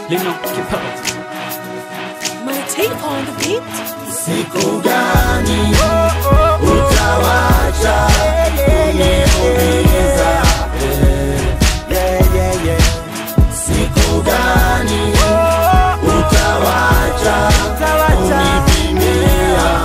Lino Kipelo. My tape on the beat. Siku gani utawacha kuniumiza? Siku gani utawacha kunipimia?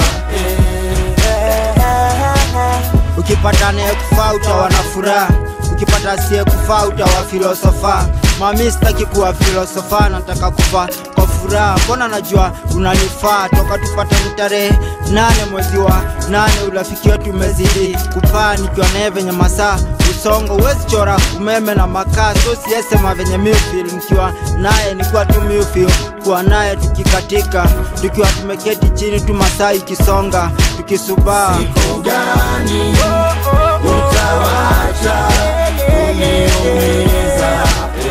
ukipata anayekufaa utawa na furaha ukipata asiyekufaa utawa filosofa mami sitaki kuwa filosofa nataka kufa kwa furaha mbona najua unanifaa toka tupatani tarehe nane mwezi wa nane urafiki wetu umezidi kupaa nikiwa naye venye masaa usongo huwezi chora umeme na makaa so siesema venye miufil nikiwa naye nikuwa tu miufil kuwa naye tukikatika tukiwa tumeketi chini tu masaa ikisonga tukisubaa Siku gani utawacha kuniumiza?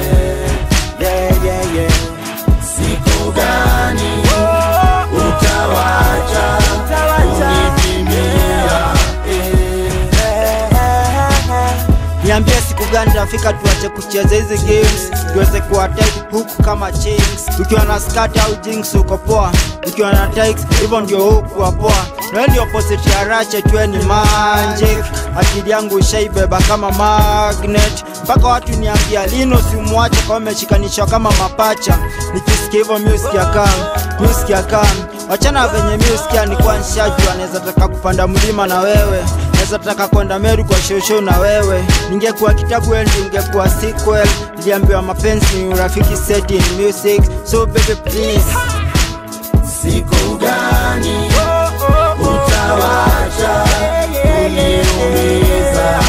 Siku gani utawacha kunipimia? niambie siku gani tafika tuache kucheza hizi games tuweze kuwatek huku kama chinks ukiwa na skat au jinx uko poa ukiwa na tikes hivyo ndio huku wa poa nawe ndio opposite ya rache tuwe ni magic akili yangu ishaibeba kama magnet mpaka watu niambia lino simwache kwa umeshikanishwa kama mapacha nikisikia hivyo music ya kam music ya kam wachana venye music nikuwa nshajua naweza taka kupanda mlima na wewe naweza taka kwenda Meru kwa shosho na wewe. Ningekuwa kitabu wewe ningekuwa sequel. Niliambiwa mapenzi ni urafiki set in music, so baby please. Siku gani utawacha kuniumiza?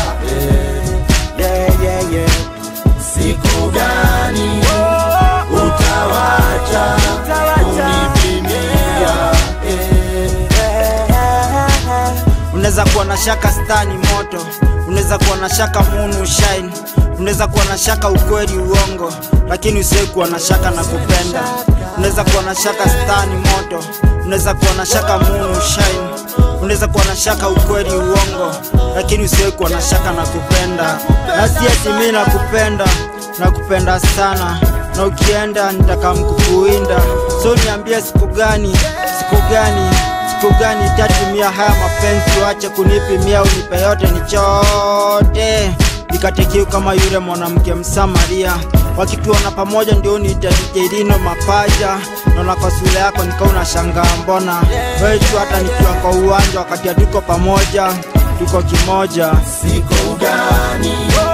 Siku gani utawacha kunipimia? Unaweza kuwa na shaka stani moto, unaweza kuwa na shaka munu shine, unaweza kuwa na shaka ukweli uongo, lakini usiwe kuwa na shaka na kupenda. Unaweza kuwa na shaka stani moto, unaweza kuwa na shaka munu shine, unaweza kuwa na shaka ukweli uongo, lakini usiwe kuwa na shaka na kupenda. Na si eti mimi nakupenda, nakupenda sana na ukienda nitakamkukuinda. So niambie siku gani, siku gani siku gani tatimia haya mapenzi, wache kunipimia, unipe yote ni chote nikatekiu kama yule mwanamke Msamaria. Wakituona pamoja ndio nitajelino mapaja, naona kwa sura yako nikauna shangaa, mbona wewe tu hata nikiwa kwa uwanja wakati hatuko pamoja, tuko kimoja. Siku gani